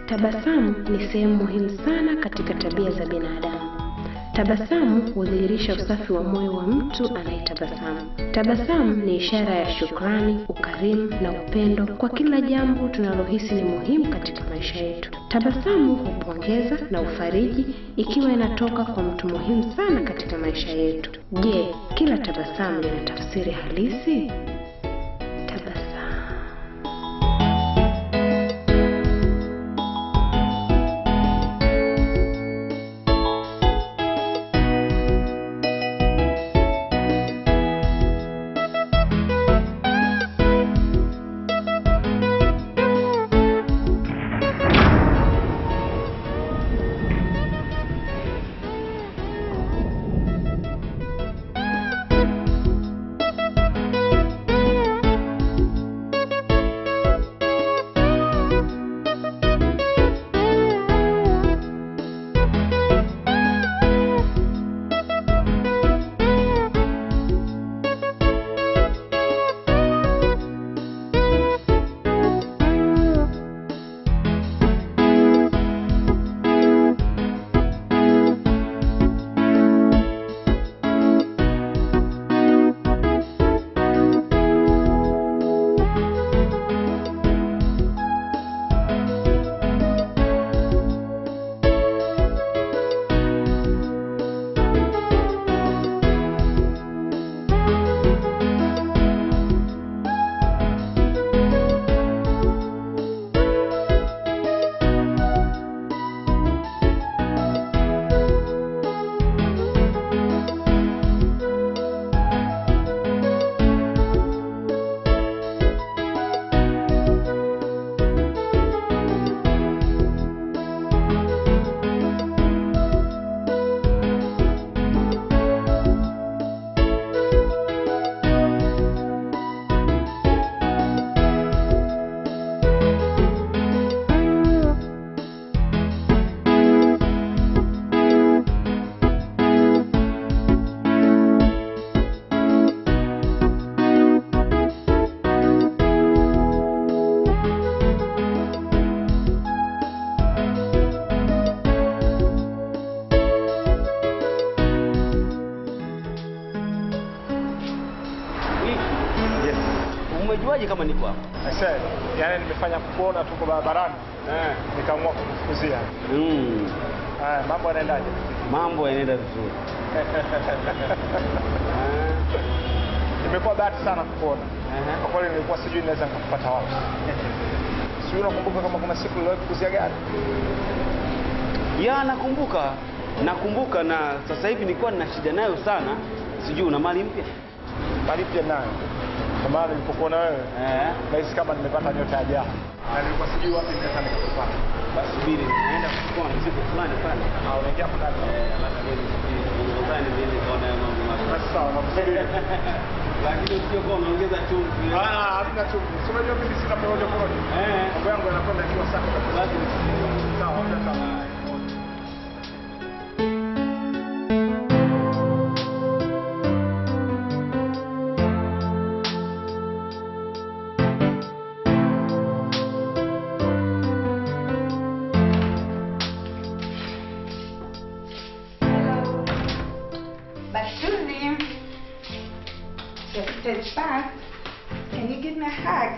Tabasamu ni sehemu muhimu sana katika tabia za binadamu. Tabasamu hudhihirisha usafi wa moyo wa mtu anayetabasamu. Tabasamu ni ishara ya shukrani, ukarimu na upendo kwa kila jambo tunalohisi ni muhimu katika maisha yetu. Tabasamu hupongeza na ufariji ikiwa inatoka kwa mtu muhimu sana katika maisha yetu. Je, kila tabasamu lina tafsiri halisi? Tabasamu. Yes. Umejuaje kama niko hapa? I said, yani nimefanya kuona tuko barabarani Eh. nikaamua kukufukuzia. Mm. Haya, mambo yanaendaje? Mambo yanaenda vizuri. Nimekuwa bahati sana kukuona. Aha. Kwa kweli nilikuwa sijui naweza nikakupata wapi. Sijui unakumbuka kama kuna siku niliwahi kukuzia gari? Ya, nakumbuka nakumbuka, na sasa hivi nilikuwa nina shida nayo sana. Sijui una mali mpya? Mali pia nayo. Kwa maana nilipokuona wewe Eh. nahisi kama nimepata nyota ya jana. Na nilikuwa sijui wapi naweza nikakupata. Basi subiri, naenda kuchukua mzigo fulani pale. Ah, unaingia hapo ndani. Eh, alafu wewe unadhani niende kaona ya mambo mapya. Basi sawa, nakusaidia. Lakini usije kwa unaongeza chumvi. Ah, hamna chumvi. Si unajua mimi sina porojo porojo. Eh. Mambo yangu yanakwenda ikiwa safi kabisa. Basi Sawa, hamna sawa. Bashuli, just back. Can you give me a hug?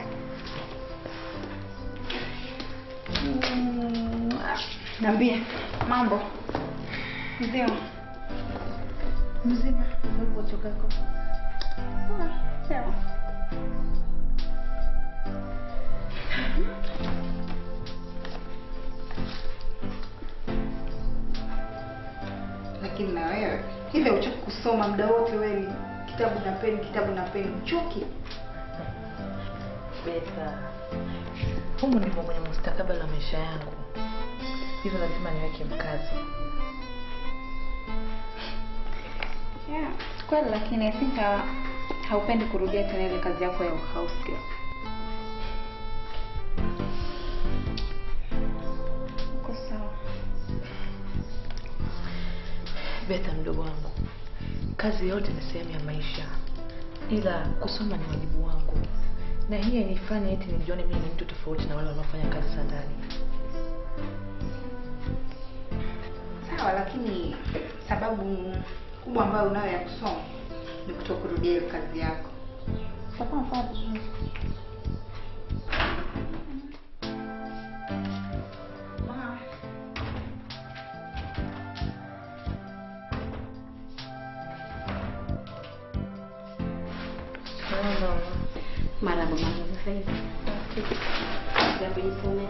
Mm, Niambie mambo mzima mzima ulipotoka huko? Ah, sawa. Lakini na wewe ile uchoki kusoma muda wote, wewe ni kitabu na peni, kitabu na peni, uchoki. Beta, humu ndimo kwenye mustakabali wa maisha yangu, hivyo lazima niweke mkazo. Yeah, kweli lakini I think ha, haupendi kurudia tena ile kazi yako ya house girl. Uko sawa. Beta, mdogo wangu, kazi yote ni sehemu ya maisha, ila kusoma ni wajibu wangu, na hii hainifanye eti nijione mimi ni mtu tofauti na wale wanaofanya kazi za ndani. Sawa, lakini sababu kubwa ambayo unayo ya kusoma ni kutokurudia hiyo kazi yako. Utakuwa unafanya vizuri. Ma. Marahaba mama, sasa hivi za kujisomea.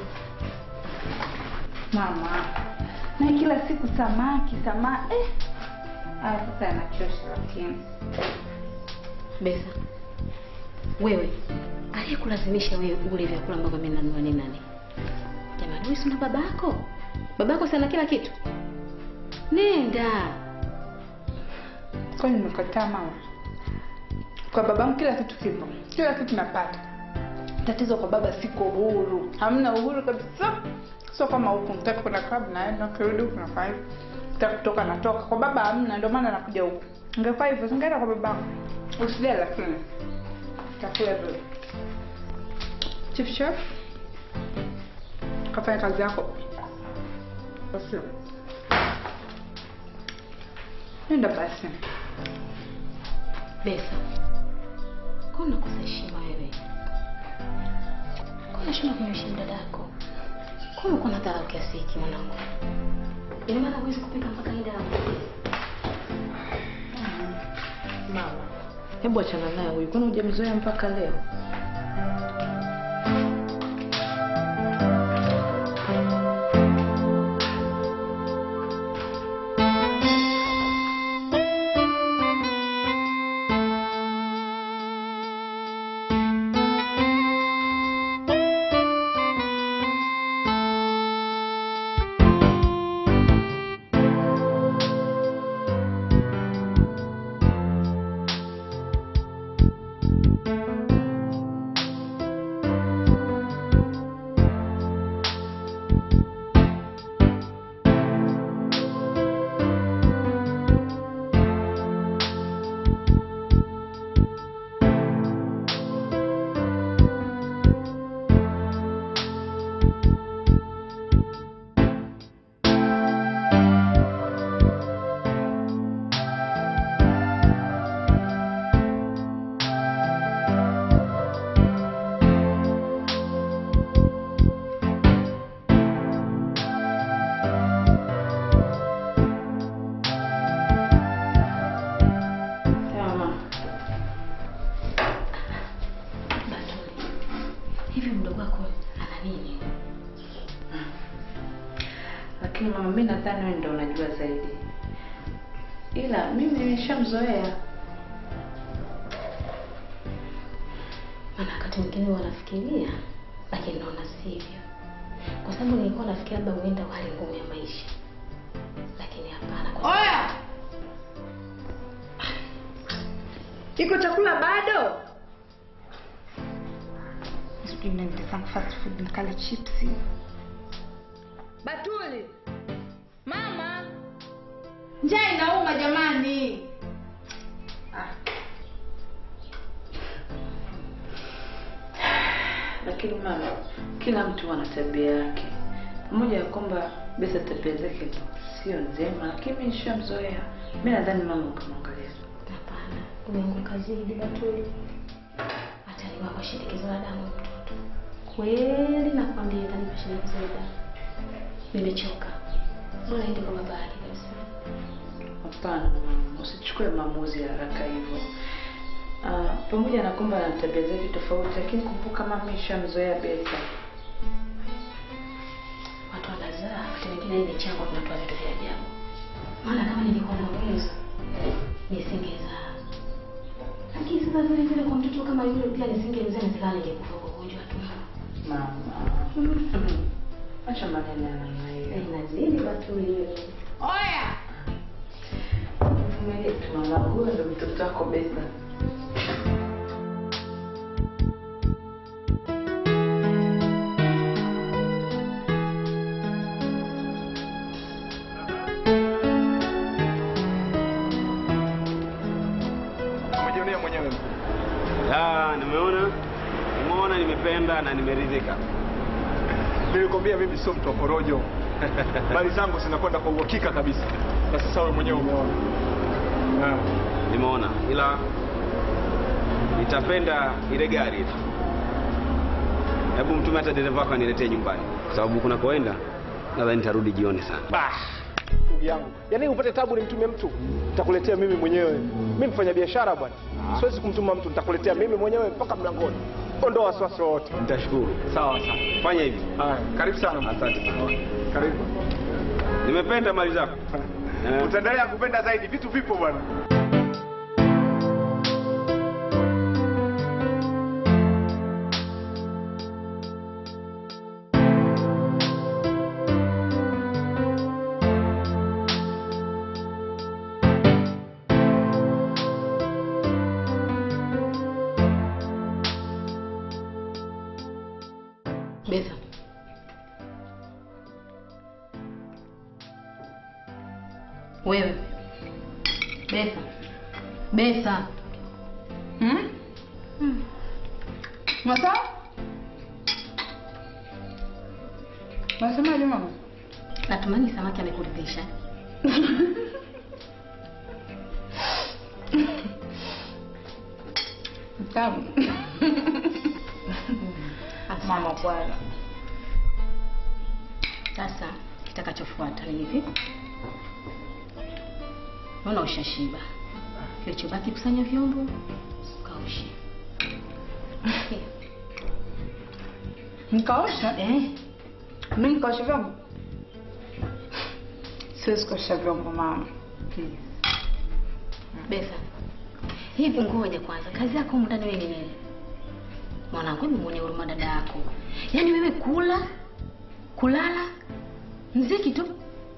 Mama, na kila siku samaki samaki eh. Ah, sasa yanachosha lakini. Besa, wewe aliyekulazimisha wewe ule vyakula ambavyo mimi nanunua ni nani? Jamani, wewe si ndo baba yako? Baba yako sana kila kitu. Nenda. Kwa nini nimekataa mama? Kwa babangu kila kitu kipo, kila kitu napata. Tatizo kwa baba, siko huru, hamna uhuru kabisa. Sio kama huku, nitaka kwenda club naenda, kirudi huku nafanya hivi, nitaka kutoka natoka. Kwa baba hamna, ndio maana nakuja huku. Ingefaa hivyo, singeenda kwa babangu. Usijali, lakini takula vile. Chief chef, kafanya kazi yako. Basi. Nenda basi. Besa, kwa unakosa heshima wewe? Kwa unashindwa kumheshimu dadako? Kwa unakuwa na dharau kiasi hiki mwanangu? Ina maana huwezi kupika mpaka hii damu? Mama, hebu achana naye huyu, kwani hujamzoea mpaka leo? Sawa mama. Batuli, hivi mdogo wako ana nini? Lakini mama, mimi nadhani wewe ndio unajua zaidi, ila mimi nimeshamzoea. Maana wakati mwingine wanafikiria, lakini naona sivyo, kwa sababu nilikuwa nafikiria labda huenda hali ngumu ya maisha, lakini hapana. Kwa Oya! Iko chakula bado? Sijui nende sana fast food nikale chipsi. Batuli. Mama. Njaa inauma jamani. Lakini mama, kila mtu ana tabia yake. Pamoja ya kwamba Besa tabia zake sio njema, lakini mimi nishamzoea. Mimi nadhani mama ukamwangalia. Hapana, umeanguka zaidi Batuli. Hata ni kwa shinikizo la damu mtoto. Kweli nakwambia kanipa shinikizo la damu. Nimechoka. Bora ende kwa baba yake kabisa. Hapana mama, usichukue maamuzi ya haraka hivyo. Ah, pamoja na kwamba ana tabia zake tofauti, lakini kumbuka mama ishamzoea Besa. Watu wanazaa, wakati mwingine hii michango tunatoa vitu vya ajabu. Maana kama nilikuwa na uwezo nisingezaa. Lakini sasa vile vile kwa mtoto kama yule pia nisingemzaa nisikana ningekufa kwa ugonjwa tu. Mama. Acha maneno ya namna hiyo. Inazidi Batuli wewe. Oya! Vumilia tu mama, huyo ndo mtoto wako Besa. Umejionea mwenyewe mkuu. Ah, nimeona nimeona nimependa na nimeridhika Nilikwambia mimi sio mtu wa porojo. Mali zangu zinakwenda kwa uhakika kabisa. Na sasa wewe mwenyewe umeona. Ah. Nimeona, ila nitapenda ile gari ile. Hebu mtume hata dereva wako aniletee nyumbani, kwa sababu kuna koenda nadhani nitarudi jioni sana. Bah, ndugu yangu, yaani upate tabu nimtumie mtu, nitakuletea mimi mwenyewe. Mimi mfanya biashara bwana, siwezi kumtuma mtu, nitakuletea mimi mwenyewe mpaka mlangoni. Ondoa wasiwasi wote. Nitashukuru. Sawa sawa. Fanya hivi. Haya, karibu sana. Asante sana. Karibu. Nimependa mali zako. Eh. Utaendelea kupenda zaidi, vitu vipo bwana. Betha, wewe Betha, Betha, Hmm? Masa? Nasemaje mama? natumani samaki amekuridhisha. Tamu. Mama bwana. Sasa kitakachofuata ni hivi, naona ushashiba. Kilichobaki kusanya vyombo, ukaoshe. Okay. Nikaosha? Eh, Mimi nikaosha vyombo? Siwezi kuosha vyombo mama. Please. Betha, hivi ngoja kwanza, kazi yako humu ndani wewe ni nini? Mwanangu, hebu muone huruma dada yako. Yaani wewe kula, kulala, mziki tu.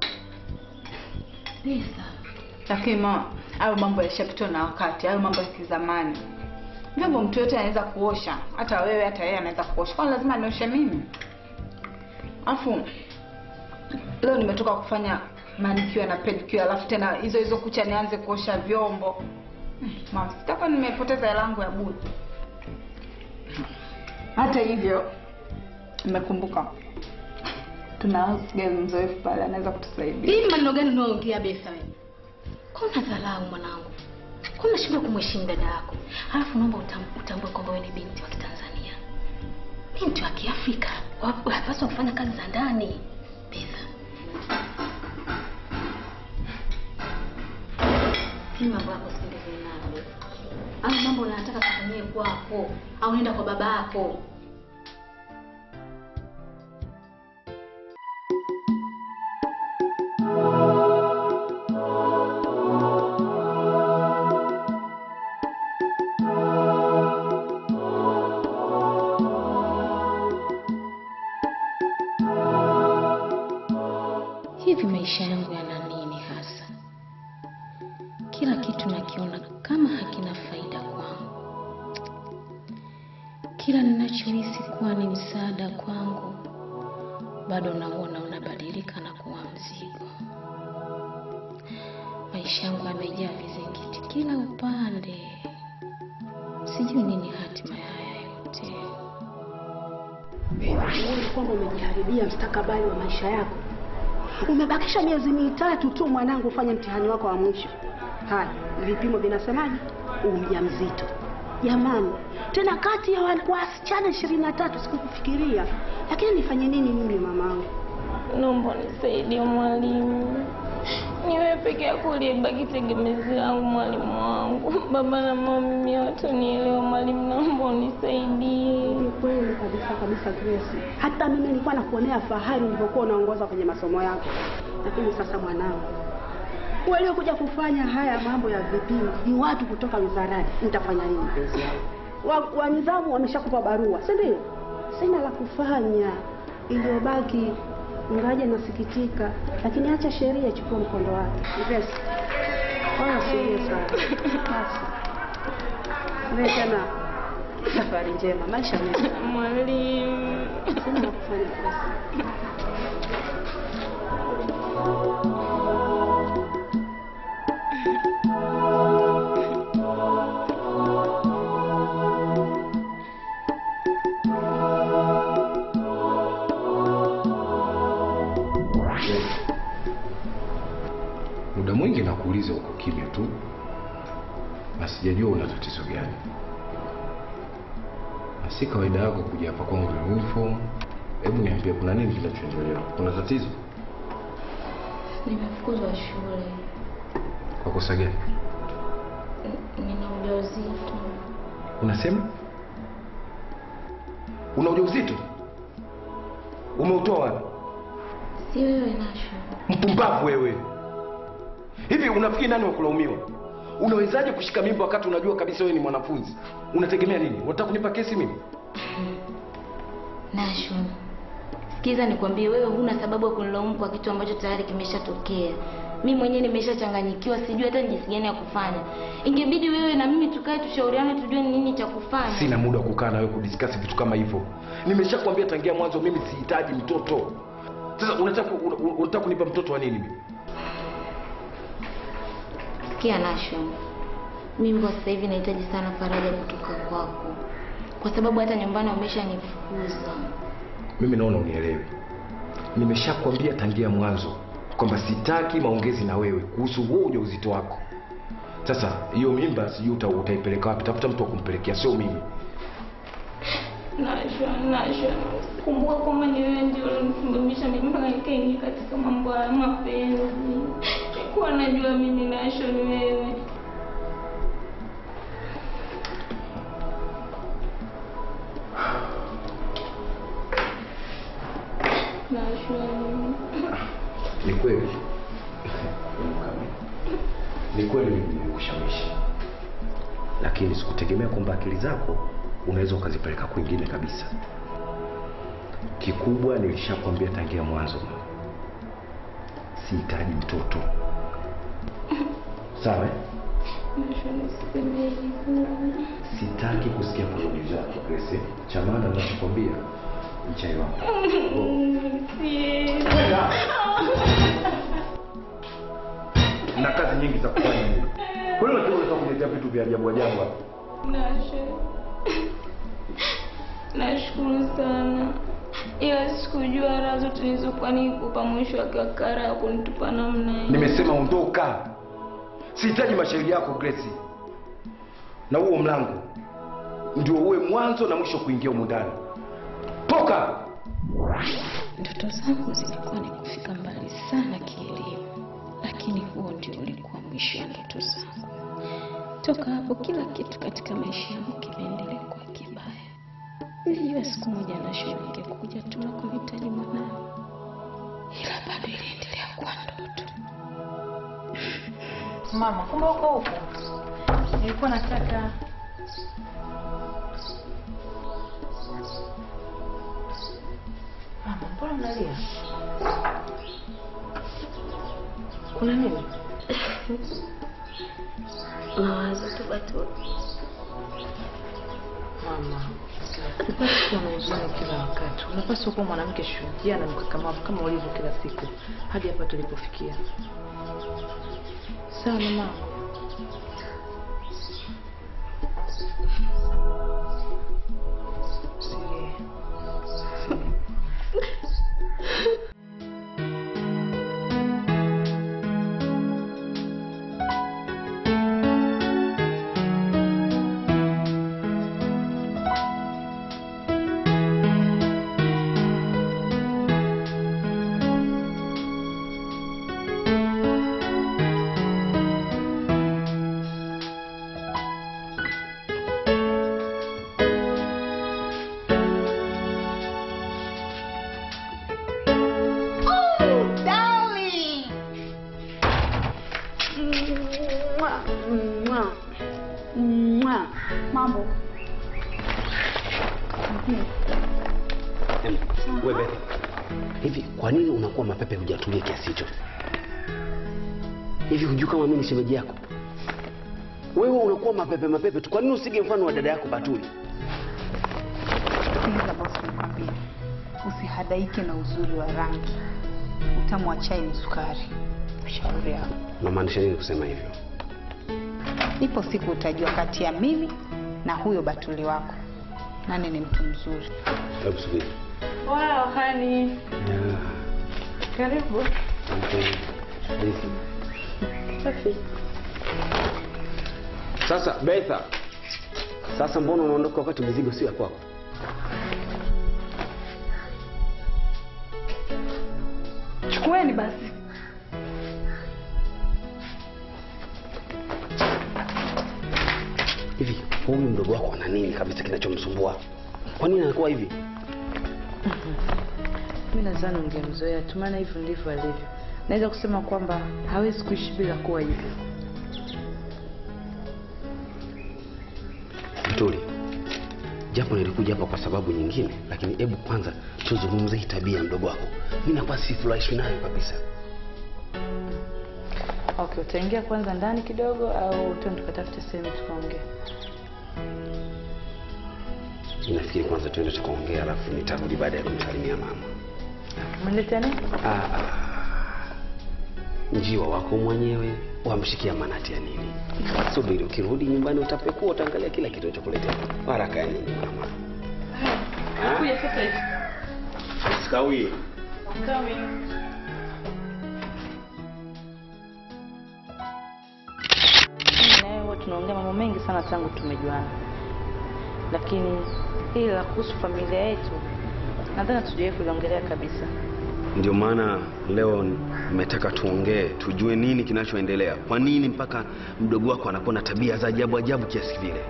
Betha, Lakini mama, hayo mambo yalishapitwa na wakati, hayo mambo ya kizamani. Vyombo mtu yote anaweza kuosha, hata wewe, hata yeye anaweza kuosha. Kwani lazima nioshe mimi? Alafu leo nimetoka kufanya manicure na pedicure, alafu tena hizo hizo kucha nianze kuosha vyombo. Hmm, Mama, sitakuwa nimepoteza hela yangu ya bure. Hata hivyo nimekumbuka tuna house girl mzoefu pale anaweza kutusaidia. hii maneno gani unaongea Betha wewe? Kuna dharau mwanangu. Kuna shida kumheshimu dada yako. Alafu naomba utam- utambue kwamba wewe ni binti wa Kitanzania. Binti wa Kiafrika. Wa- Unapaswa kufanya kazi za ndani. Betha. Hii mambo yako sipendezwi nayo Betha. Au mambo unataka kufanyie kwako au nenda kwa baba yako. Hivi maisha yangu yana nini hasa? Kila kitu nakiona kama hakina faida kwangu. Kila ninachohisi kuwa ni msaada kwangu, bado nauona unabadilika na kuwa mzigo. Maisha yangu yamejaa vizingiti kila upande. Sijui nini hatima ya haya yote. Uone kwamba umejiharibia mstakabali wa maisha yako. Umebakisha miezi mitatu tu mwanangu ufanye mtihani wako wa mwisho. Haya, vipimo vinasemaje? Ujauzito. Jamani, tena kati ya wa- wasichana ishirini na tatu sikukufikiria, lakini nifanye nini mimi mamangu? Naomba nisaidie mwalimu, ni wewe peke yako uliyebaki tegemezi langu mwalimu wangu. Baba na mama mimi hawatanielewa mwalimu, naomba unisaidie. Ni kweli kabisa kabisa Grace. Hata mimi nilikuwa nakuonea fahari ulivyokuwa unaongoza kwenye masomo yako, lakini sasa mwanangu, waliokuja kufanya haya mambo ya vipimo ni watu kutoka wizarani. Nitafanya nini mpenzi wangu? Wa, wa nidhamu wameshakupa barua, si ndio? Sina la kufanya, iliyobaki ingawaje nasikitika, lakini acha sheria ichukue mkondo wake. Grace, wala usilie sana basi. Wewe tena safari njema, maisha mema. Mwalimu. Sina la kufanya Grace. mwingi nakuuliza uko kimya tu, na sijajua una tatizo gani, na si kawaida yako kuja hapa kwangu na uniform. Hebu niambie, kuna nini kinachoendelea? Kuna tatizo? Nimefukuzwa shule. Kwa kosa gani? N- Nina ujauzito. Unasema una ujauzito? Umeutoa wapi? Si wewe Nasho. Mpumbavu wewe! Hivi unafikiri nani wa kulaumiwa? Unawezaje kushika mimba wakati unajua kabisa wewe ni mwanafunzi? Unategemea nini? Unataka kunipa kesi mimi? Nasho. Sikiza nikwambie, wewe huna sababu ya kunilaumu kwa kitu ambacho tayari kimeshatokea. Mi mwenyewe nimeshachanganyikiwa, sijui hata ni jinsi gani ya kufanya. Ingebidi wewe na mimi tukae tushauriane, tujue ni nini cha kufanya. Sina muda wa kukaa na wewe kudiskasi vitu kama hivyo. Nimeshakwambia tangia mwanzo, mimi sihitaji mtoto. Sasa unataka una- una- unataka kunipa mtoto wa nini mimi? Sikia Nasho, mimi kwa sasa hivi nahitaji sana faraja kutoka kwako, kwa sababu hata nyumbani wameshanifukuza. Mimi naona unielewi. Nimeshakwambia tangia mwanzo kwamba sitaki maongezi na wewe kuhusu huo ujauzito wako. Sasa hiyo mimba sijui uta, utaipeleka wapi? Tafuta mtu wa kumpelekea, sio mimi. Nasho, Nasho, kumbuka kwamba ni wewe ndio ulinisimamisha mimi mpaka nikaingia katika mambo ya mapenzi. Sikuwa najua mimi Nasho ni wewe. Nasho, Ni kweli, ni kweli mimi nilikushawishi, lakini sikutegemea kwamba akili zako unaweza ukazipeleka kwingine kabisa. Kikubwa nilishakwambia tangia mwanzo, sihitaji mtoto. Sawa? eh? Nasho, niseme hivyo. Sitaki kusikia porojo zako Grace. Cha maana ninachokwambia ni chai wako. Na kazi nyingi za kufanya mimi. Kwa hiyo unataka kuletea vitu vya ajabu ajabu hapa. Nasho, nashukuru sana, ila sikujua raha zote nilizokuwa nikupa mwisho wa kakara ya kunitupa namna hiyo. Nimesema ondoka. Sihitaji mashauri yako Grace. Na huo mlango ndio uwe mwanzo na mwisho kuingia humu ndani. Toka! Ndoto zangu zilikuwa ni kufika mbali sana kielimu, lakini huo ndio ulikuwa mwisho wa ndoto zangu. Toka hapo, kila kitu katika maisha yangu kimeendelea kuwa kibaya. Nilijua siku moja Nasho ningekuja tu na kumhitaji mwanao, ila bado iliendelea kuwa ndoto. Mama, kumbe uko huko? Nilikuwa nataka Mama, mbona unalia? Kuna nini? Mawazo tu Batuli. Mama, upasi kuwa na huzuni kila wakati. Unapaswa kuwa mwanamke shujaa na mkakamavu kama ulivyo kila siku hadi hapa tulipofikia. Sawa mama. Usilie. Mambo Wewe hivi, kwa nini unakuwa mapepe hujatulia kiasi hicho? Hivi hujui kama mimi ni shemeji yako? Wewe unakuwa mapepe mapepe tu, kwa nini usige mfano wa dada yako Batuli? Sikiliza bosi, nikwambie, usihadaike na uzuri wa rangi. Utamu wa chai ni sukari. Shauri yako. Unamaanisha nini kusema hivyo? Ipo siku utajua kati ya mimi na huyo Batuli wako nani ni mtu mzuri. Hebu subiri. Wow, honey. Yeah. Karibu. Okay. Thank you. Safi. Sasa Betha, sasa mbona unaondoka wakati mizigo sio ya kwako? Chukueni basi. Hivi huyu mdogo wako ana nini kabisa kinachomsumbua? Kwa nini anakuwa hivi? mi nadhani ungemzoea tu maana hivyo ndivyo alivyo naweza kusema kwamba hawezi kuishi bila kuwa hivyo Tuli, japo nilikuja hapa kwa sababu nyingine, lakini hebu kwanza tuzungumze hii tabia ya mdogo wako. Mimi nakuwa sifurahishwi nayo kabisa. okay utaingia kwanza ndani kidogo au tuende tukatafute sehemu tukaongea Nafikiri kwanza tuende tukaongea, alafu nitarudi baada ya kumsalimia mama. umeniletea nini Ah, ah. Njiwa wako mwenyewe wamshikia manati ya nini? Subiri, ukirudi nyumbani utapekua, utaangalia kila kitu chokuletea. Haraka ya nini mama? kuja sasa hivi Sikawie. mimi na wewe huwa tunaongea mambo mengi sana tangu tumejuana lakini hili la kuhusu familia yetu nadhani hatujawahi kuliongelea kabisa Ndio maana leo nimetaka tuongee, tujue nini kinachoendelea. Kwa nini mpaka mdogo wako anakuwa na tabia za ajabu ajabu kiasi vile?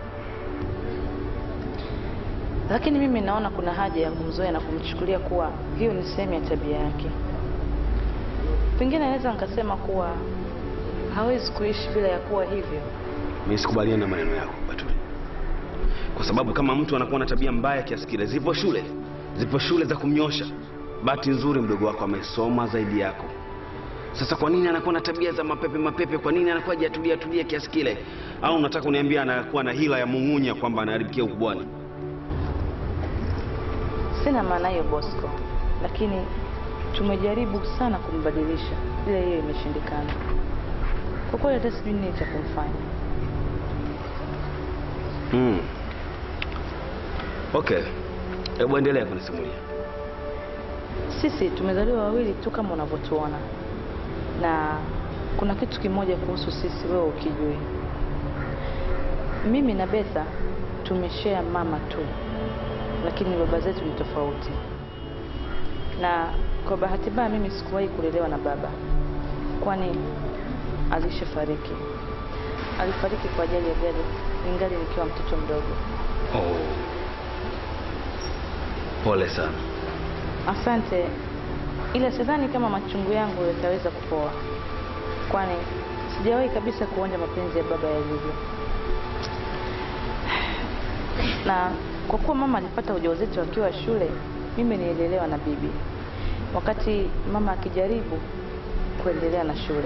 lakini mimi naona kuna haja ya kumzoea na kumchukulia kuwa hiyo ni sehemu ya tabia yake pengine naweza nikasema kuwa hawezi kuishi bila ya kuwa hivyo Mimi sikubaliani na maneno yako Batuli, kwa sababu kama mtu anakuwa na tabia mbaya kiasi kile, zipo shule, zipo shule za kumnyosha. Bahati nzuri mdogo wako amesoma zaidi yako. Sasa kwa nini anakuwa na tabia za mapepe mapepe? Kwa nini anakuwa hajatulia tulia kiasi kile? Au unataka uniambia anakuwa na hila ya mung'unya kwamba anaharibikia ukubwani? sina maana hiyo bosco lakini tumejaribu sana kumbadilisha ila hiyo imeshindikana kwa kweli hata sijui nini cha kumfanya Hmm. Okay, hebu endelea kunisimulia. sisi tumezaliwa wawili tu kama unavyotuona na kuna kitu kimoja kuhusu sisi wewe ukijui mimi na betha tumeshare mama tu lakini baba zetu ni tofauti na kwa bahati mbaya mimi sikuwahi kulelewa na baba kwani alishafariki alifariki kwa ajali ya gari ningali nikiwa mtoto mdogo Oh. Pole sana. Asante, ila sidhani kama machungu yangu yataweza kupoa, kwani sijawahi kabisa kuonja mapenzi ya baba yalivyo. Na kwa kuwa mama alipata ujauzito akiwa shule, mimi nililelewa na bibi, wakati mama akijaribu kuendelea na shule,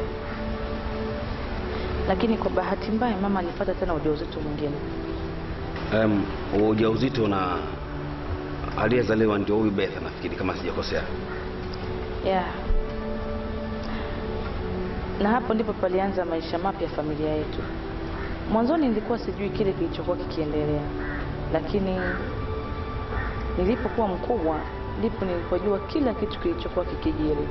lakini kwa bahati mbaya mama alipata tena ujauzito mwingine. Um, ujauzito na aliyezaliwa ndio huyu Betha nafikiri kama sijakosea. yeah. na hapo ndipo palianza maisha mapya ya familia yetu mwanzoni nilikuwa sijui kile kilichokuwa kikiendelea lakini nilipokuwa mkubwa ndipo nilipojua kila kitu kilichokuwa kikijiri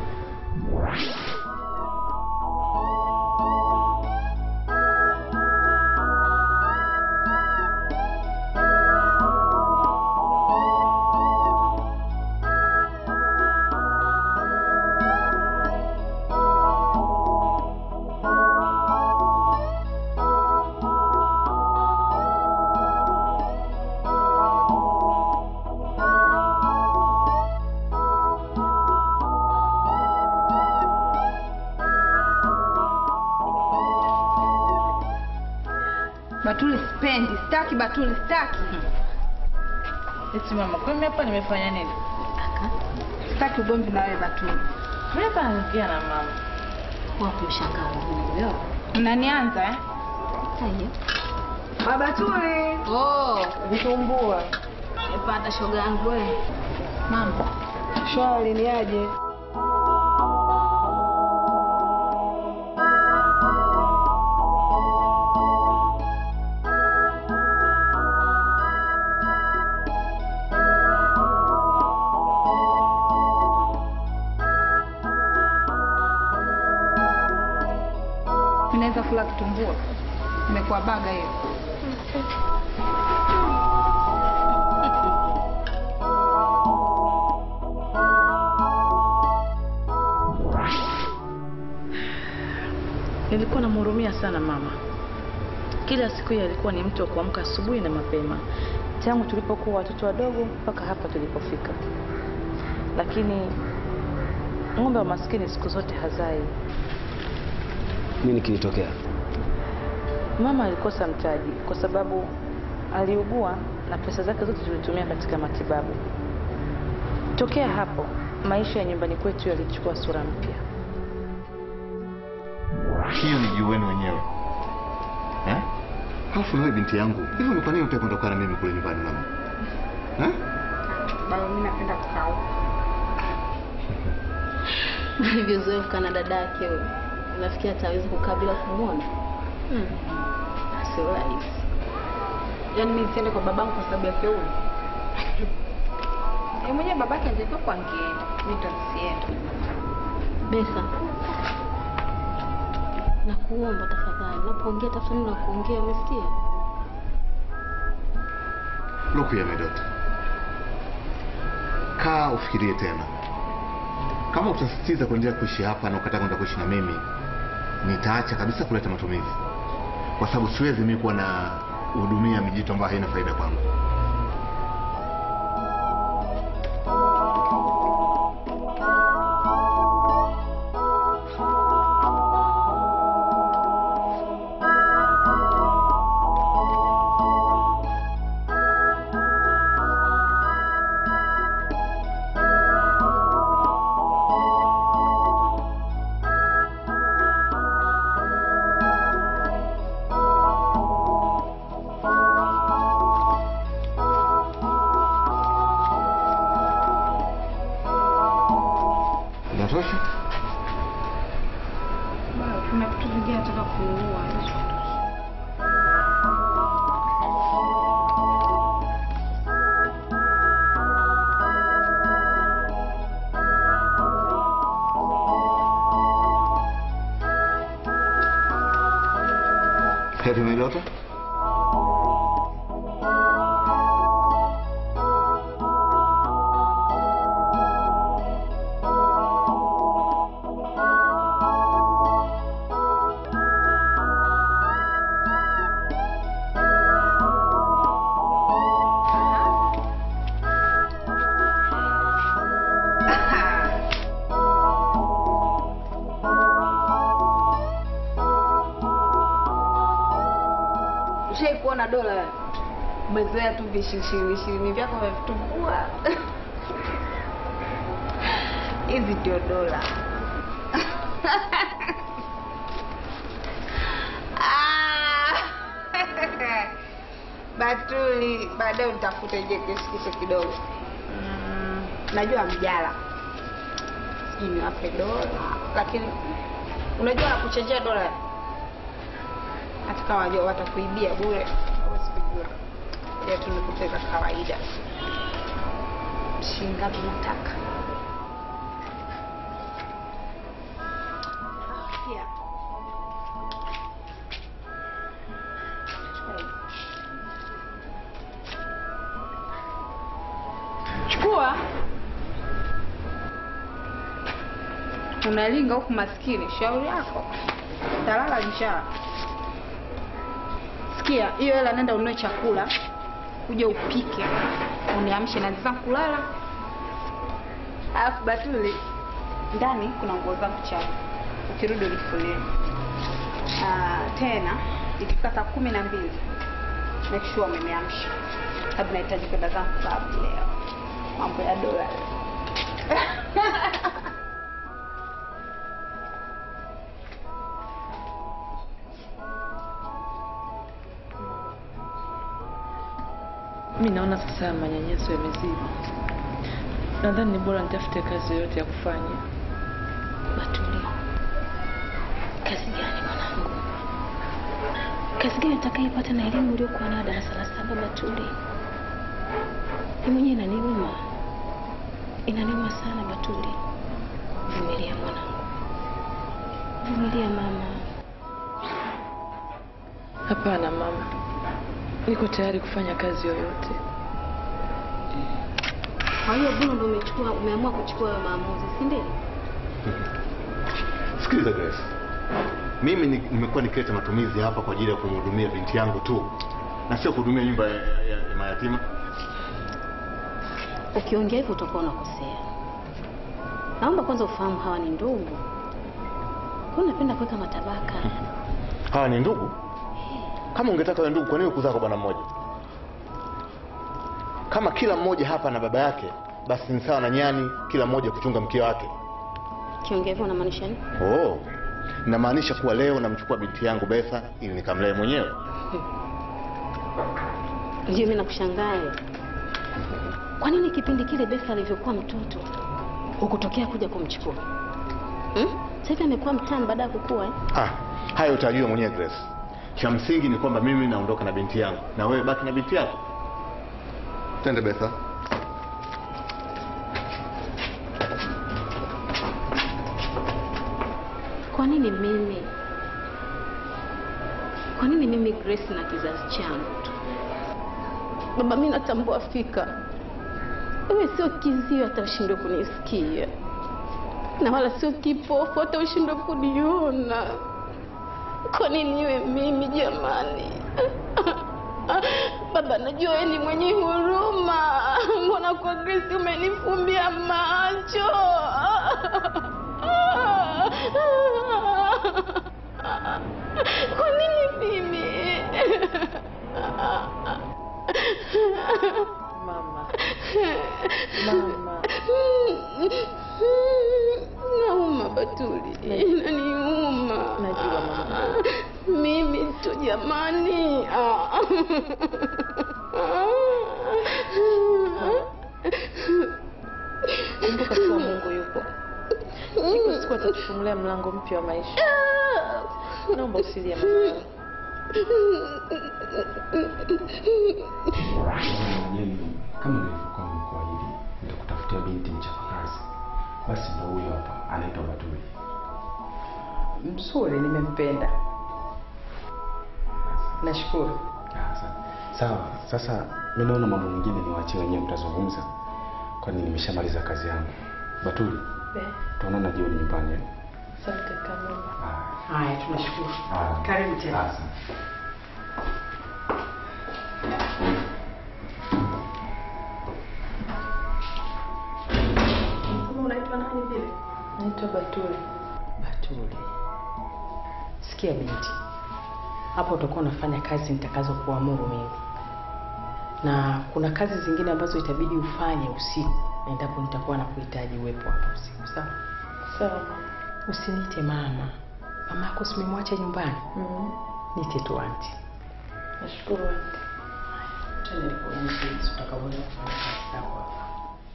Batuli sipendi, sitaki Batuli, sitaki. eti mama kwa mimi hapa nimefanya nini Sitaki ugomvi na wewe Batuli. mimi hapa naongea na mama Wapi mshangao huyo? Unanianza eh? Haya. Babatuli. Oh, Vitumbua. nimepata shoga yangu wewe. Mama. Shwari ni aje? kitumbua. Imekuwa baga hiyo. Nilikuwa namhurumia sana mama. Kila siku hiyo alikuwa ni mtu wa kuamka asubuhi na mapema, tangu tulipokuwa watoto wadogo mpaka hapa tulipofika. Lakini ng'ombe wa maskini siku zote hazai. Nini kilitokea? Mama alikosa mtaji kwa sababu aliugua na pesa zake zote tulitumia katika matibabu. Tokea hapo maisha ya nyumbani kwetu yalichukua sura mpya. hiyo ni juu wenu wenyewe eh? Halafu wewe binti yangu, hivyo ni kwa nini unataka kuondoka na mimi kule nyumbani mama? Eh? Bado mimi napenda kukaa huko. Alivyozoefu na dada yake huyo, unafikiri ataweza kukaa bila kumwona? Hmm. Sio rahisi. Yaani mimi nisiende kwa babangu kwa sababu ya Keuli. Yeye mwenyewe babake angekuwa kwa angeenda. Mimi ndo nisiende. Besa, nakuomba tafadhali, unapoongea tafadhali na kuongea, umesikia? Look here my daughter. Kaa ufikirie tena. Kama utasisitiza kuendelea kuishi hapa na ukataka kwenda kuishi na mimi, nitaacha kabisa kuleta matumizi, kwa sababu siwezi mimi kuwa na hudumia mijito ambayo haina faida kwangu. Inatosha? Bado kuna vitu vingine nataka kuua. Heri my daughter. Ushai kuona dola wewe? Umezoea tu vishirini ishirini vyako vya vitumbua. Hizi ndio dola. Ah! Batuli, baadaye utafute je kishikishe kidogo. Mm, najua mjala. Sijui niwape dola, lakini unajua nakuchenjea dola hata kama wajua watakuibia bure, huwezi kujua. Ya tu nikupeka kawaida. Shilingi ngapi nataka? Pia. Chukua. Unalinga huku maskini, shauri yako. Talala njaa. Sikia, hiyo hela nenda ununue chakula, uje upike, uniamshe na zangu kulala. Alafu Batuli, ndani kuna nguo zangu chafu, ukirudi unifulie. Ah, tena ikifika saa kumi na mbili make sure umeniamsha, sababu nahitaji kwenda zangu klabu leo. Mambo ya dola. Mi naona sasa manyanyaso yamezidi. Nadhani ni bora nitafute kazi yoyote ya kufanya. Batuli, kazi gani mwanangu? Kazi gani utakaipata na elimu uliokuwa nayo darasa la saba? Batuli, ni mwenyewe inaniuma, inaniuma sana. Batuli, vumilia mwanangu, vumilia mama. Hapana mama, niko tayari kufanya kazi yoyote. Kwa hiyo Bruno ndo umechukua umeamua kuchukua hayo maamuzi, si ndio? Sikiliza Grace, mimi ni- nimekuwa nikileta matumizi hapa kwa ajili ya kumhudumia binti yangu tu na sio kuhudumia nyumba ya, ya, ya mayatima. Ukiongea hivyo utakuwa unakosea. Naomba kwanza ufahamu hawa ni ndugu. Kwa nini unapenda kuweka matabaka? Hawa ni ndugu. Kama ungetaka wa ndugu, kwa nini kuzaa kwa bwana mmoja? Kama kila mmoja hapa na baba yake, basi ni sawa na nyani kila mmoja kuchunga mkia wake. Ukiongea hivyo unamaanisha nini? Oh, namaanisha kuwa leo namchukua binti yangu Betha ili nikamlee mwenyewe. Ndio mimi nakushangaa. wewe. Kwa nini kipindi kile Betha alivyokuwa mtoto hukutokea kuja kumchukua? Hmm? Sasa hivi amekuwa mtamu baada ya kukua eh? Ah, hayo utajua mwenyewe Grace. Cha msingi ni kwamba mimi naondoka na binti yangu na wewe baki na binti yako. Twende Betha. Kwa nini mimi? Kwa nini mimi Grace na kizazi changu tu? Baba, mimi natambua fika wewe sio kizio hata ushindwe kunisikia, na wala sio kipofu hata ushindwe kuniona. Kwa nini iwe mimi jamani? Baba, najua wewe ni mwenye huruma, mbona kwa Grace umenifumbia macho? Kwa nini mimi? Mama. Mama. Nauma Batuli, inaniuma. Najua mama. Mimi tu jamani. Ah. Kumbuka kuwa Mungu yupo. Siku siku atatufungulia mlango mpya wa maisha. Naomba usilie mama. kama nilivyokuwa nimekuahidi nitakutafutia binti mchapakazi basi ndo huyo hapa anaitwa batuli Mzuri, nimempenda. Nashukuru. sawa sasa mi naona mambo mengine niwaachie wenyewe mtazungumza kwani nimeshamaliza kazi yangu batuli tuonana jioni nyumbani eh? Asante kama. Haya, tunashukuru. Ah. Karibu tena. Ah, asante. Kama unaitwa nani vile? Naitwa Batuli. Batuli. Sikia binti, hapo utakuwa unafanya kazi nitakazo kuamuru mimi, na kuna kazi zingine ambazo itabidi ufanye usiku endapo nitakuwa nakuhitaji uwepo hapa usiku. Sawa Sawa. Usiniite mama, mama yako simemwacha nyumbani. Mm. Niite tu anti. Nashukuru aunty. Twende nikuonyeshe jinsi utakavyoweza kufanya kazi zako hapa.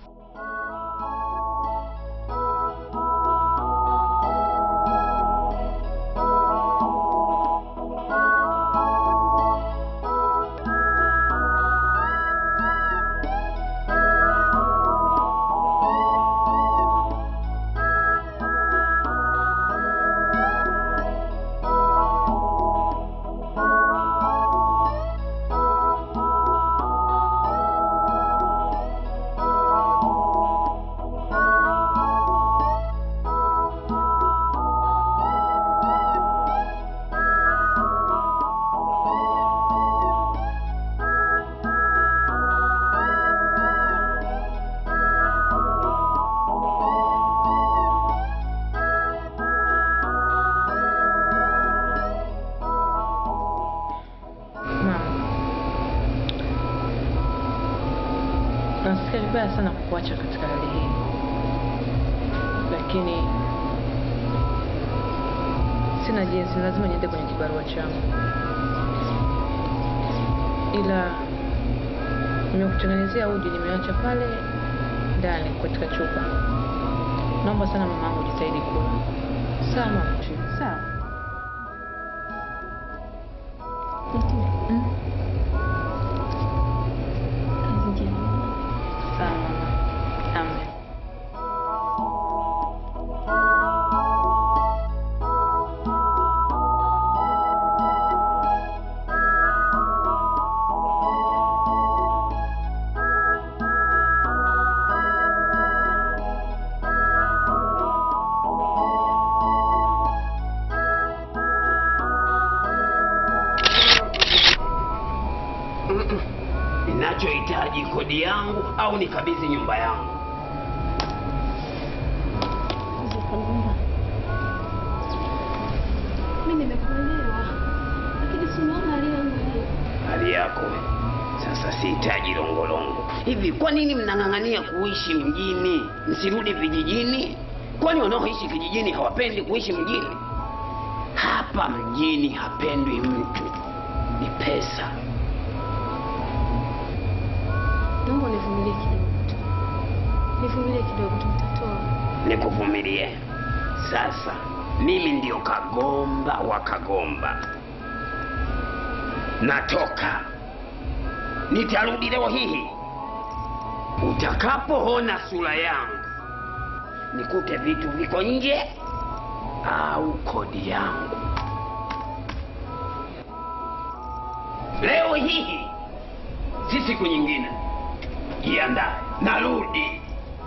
Nasikia vibaya sana kukuacha katika hali hii, lakini sina jinsi, lazima niende kwenye kibarua changu, ila nimekutengenezea uji, nimeacha pale ndani katika chupa. Naomba sana mamangu, jitahidi kula. Sawa mama? Sawa. Kazi njema. Sawa mama. Amen. yangu au nikabidhi nyumba yangu. Mimi nimekuelewa, lakini si unaona hali yangu hii. Hali yako sasa, sihitaji longolongo. Hivi kwa nini mnang'ang'ania kuishi mjini, msirudi vijijini? Kwani wanaoishi kijijini hawapendi kuishi mjini? Hapa mjini hapendwi mtu, ni pesa. Naomba univumilie kidogo tu, nivumilie kidogo tu, nitatoa. Nikuvumilie sasa. Mimi ndio kagomba wa kagomba, natoka. Nitarudi leo hii. Utakapoona sura yangu, nikute vitu viko nje au kodi yangu. Leo hii si siku nyingine. Jiandae, narudi.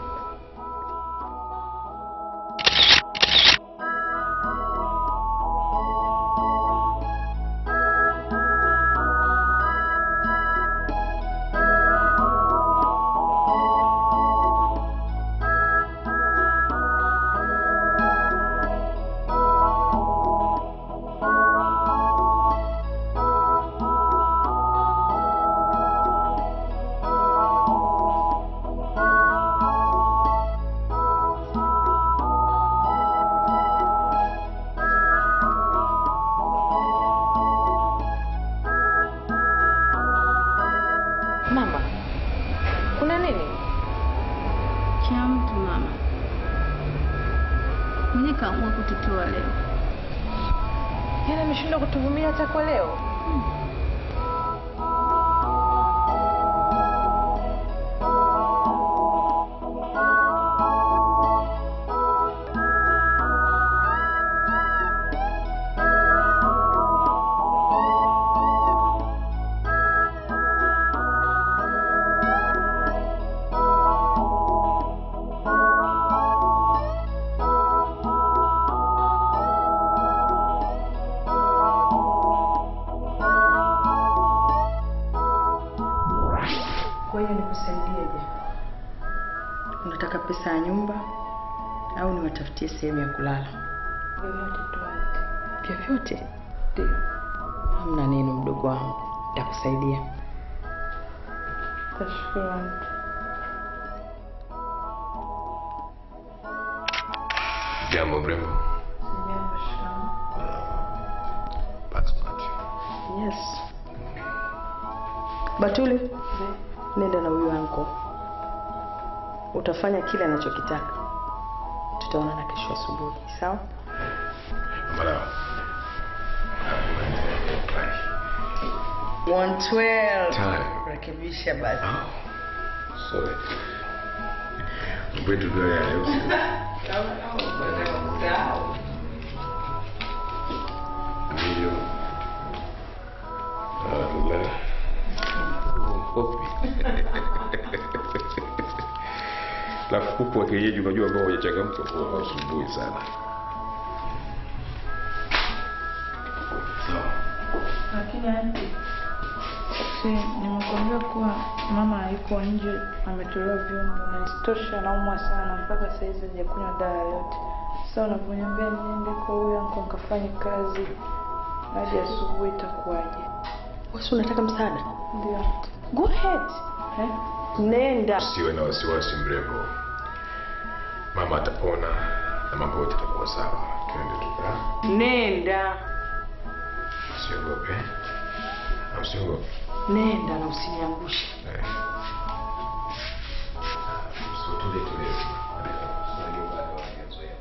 Mama, kuna nini? Cha mtu mama mwenye kaamua kututoa leo. Yaani ameshindwa kutuvumilia hata kwa leo. Kwa hiyo nikusaidieje? Unataka pesa ya nyumba au niwatafutie sehemu ya kulala? Vyovyote tuante. Vyovyote? Ndio. Hamna neno, mdogo wangu, nitakusaidia. Tashukuru aunty. Jambo mrembo. Jambo, shikamoo. Yes. Batuli, nenda na huyu anko, utafanya kile anachokitaka. Tutaonana kesho asubuhi, sawa? Malawa. 112. Time. Rekebisha basi. Sorry. Kwetu ndio ya leo. Ndio. Allah. Kopi. Alafu kuku wa kienyeji unajua ambao hawajachangamka kwa asubuhi sana. Sawa. Lakini aunty, si nimekuambia kuwa mama hayuko nje, ametolewa vyombo na isitoshe anaumwa sana, mpaka saizi hajakunywa dawa yoyote. Sasa unavyoniambia niende kwa huyo anko nikafanye kazi hadi asubuhi, itakuwaje? Wewe si unataka msaada? Ndio aunty. Go ahead. Eh? Nenda. Usiwe na wasiwasi mrembo. Mama atapona na mambo yote yatakuwa sawa. Twende tuka. Nenda. Usiogope. Usiogope. Nenda na usiniangushe. Eh. So tulie tulie. Unajua bado hawajazoea.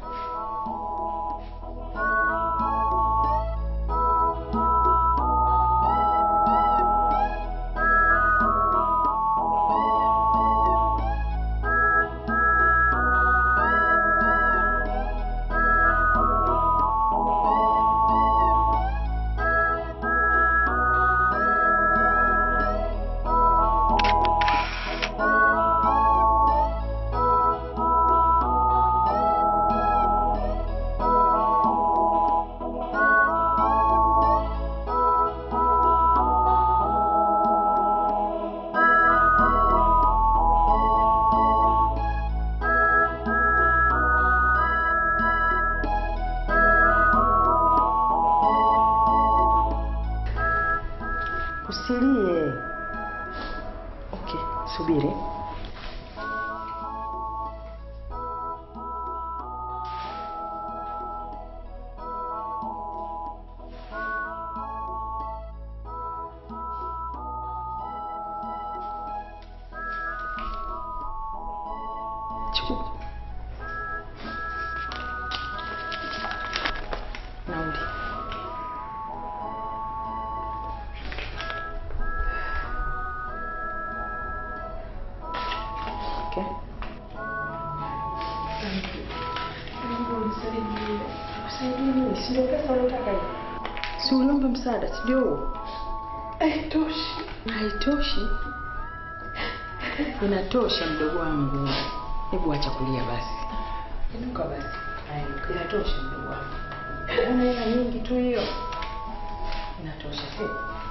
Chukua. Nauli. Okay. Si uliomba msaada, si ndio huo? Haitoshi. Haitoshi. Inatosha mdogo wangu. Hebu acha kulia basi. Inuka basi. Haya, inatosha mdogo wangu. Una hela nyingi tu hiyo. Inatosha si?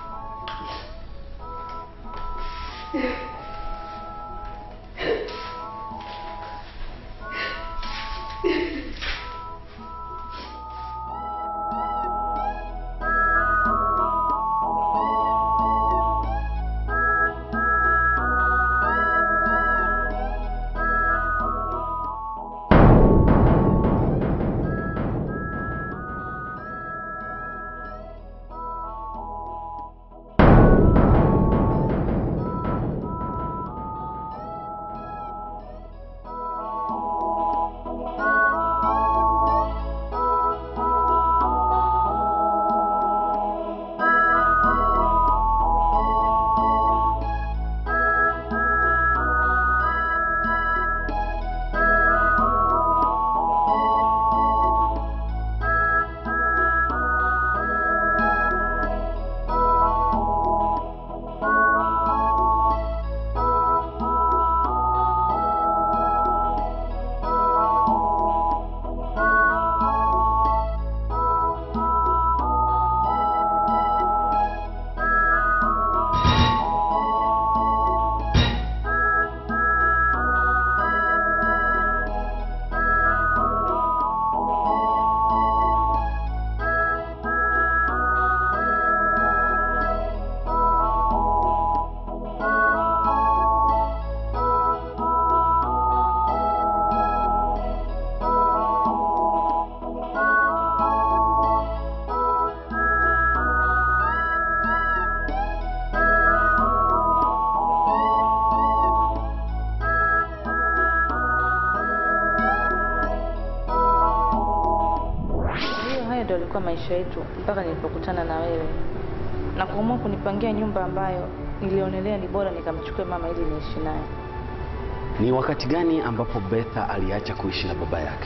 Hiyo hayo ndio yalikuwa maisha yetu mpaka nilipokutana na wewe na kuamua kunipangia nyumba ambayo nilionelea ni bora nikamchukue mama ili niishi naye. Ni wakati gani ambapo Betha aliacha kuishi na baba yake?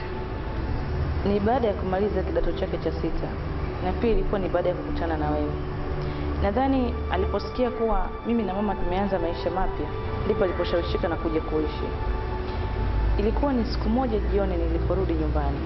Ni baada ya kumaliza kidato chake cha sita, na pia ilikuwa ni baada ya kukutana na wewe. Nadhani aliposikia kuwa mimi na mama tumeanza maisha mapya, ndipo aliposhawishika na kuja kuishi. Ilikuwa ni siku moja jioni niliporudi nyumbani.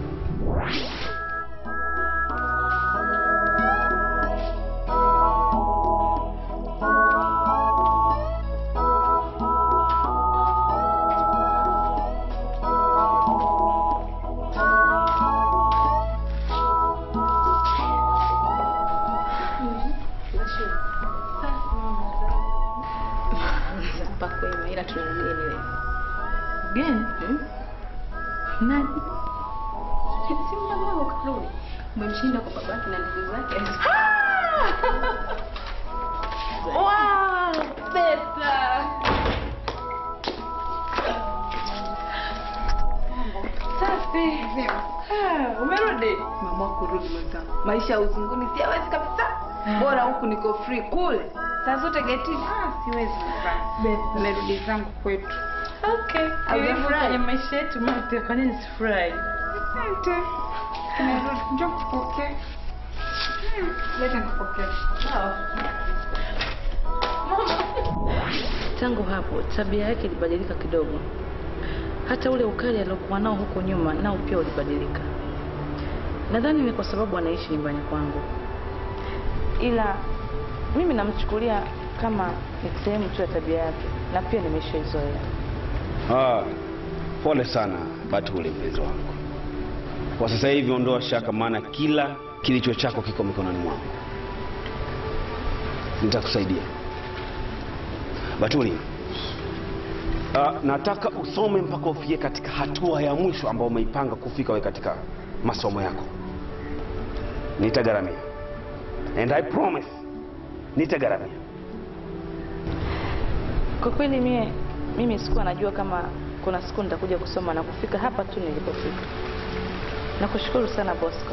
Pakwema ila tuna mgeni leo. Mgeni? Nani? Si mdogo wako karudi. Umemshinda kwa babake na ndugu zake. Wow, Betha. Safi. Ah, Umerudi? Mama kurudi mwenzangu. Maisha ya uzunguni siawezi kabisa. Bora huku niko free kule. Saa zote getini. Ah, siwezi Betha. Nimerudi zangu kwetu. Okay. Haujafurahi? Kwenye maisha yetu mapya, kwa nini sifurahi? Asante. Nimerudi. Njoo kupokea. Hmm, Leta nikupokee. Tangu hapo tabia yake ilibadilika kidogo. Hata ule ukali aliokuwa nao huko nyuma nao pia ulibadilika. Nadhani ni kwa sababu anaishi nyumbani kwangu, ila mimi namchukulia kama ni sehemu tu ya tabia yake, na pia nimeshaizoea. Ah, pole sana Batuli mpenzi wangu. Kwa sasa hivi ondoa shaka, maana kila kilicho chako kiko mikononi mwangu. Nitakusaidia Batuli. Ah, nataka usome mpaka ufike katika hatua ya mwisho ambayo umeipanga kufika we katika masomo yako. Nitagharamia. And I promise nitagharamia. Kwa kweli mie, mimi sikuwa najua kama kuna siku nitakuja kusoma na kufika hapa tu nilipofika. Nakushukuru sana Bosco.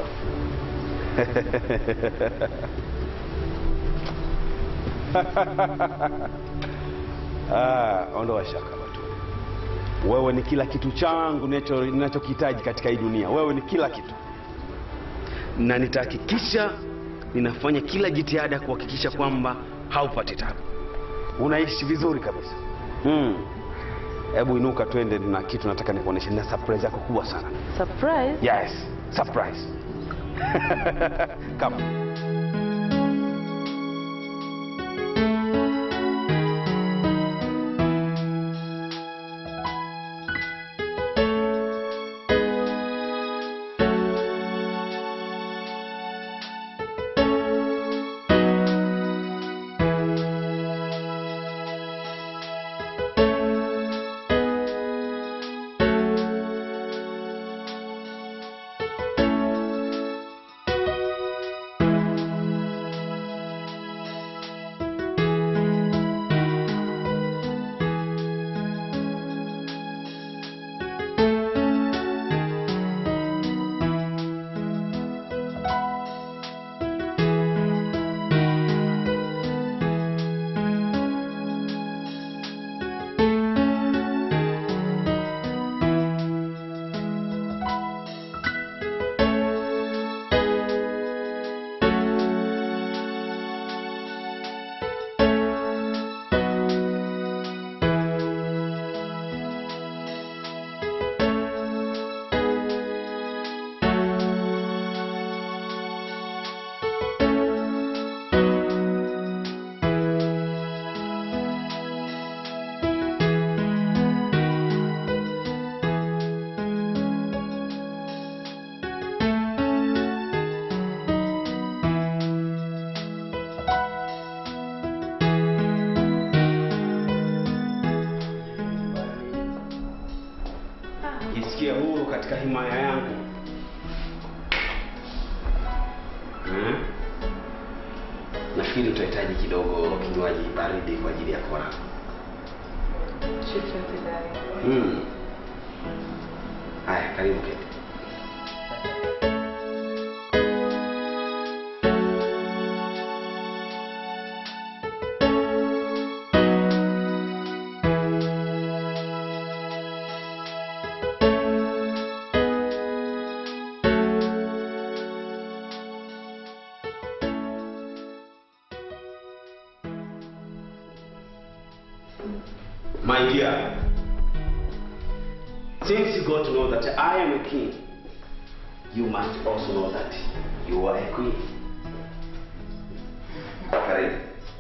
Ah, ondoa shaka watu. Wewe ni kila kitu changu ninacho- ninachokihitaji katika hii dunia. Wewe ni kila kitu, na nitahakikisha ninafanya kila jitihada kuhakikisha kwamba haupati tabu, unaishi vizuri kabisa. Mm. Hebu inuka, twende na kitu nataka nikuoneshe, na surprise yako kubwa sana. Surprise? Yes, surprise. Come. jisikie huru katika himaya yangu hmm? nafikiri utahitaji kidogo kinywaji baridi kwa ajili ya kora Chochote dada. hmm. haya karibu keti My dear, since you got to know that I am a king, you must also know that you are a queen. Karibu.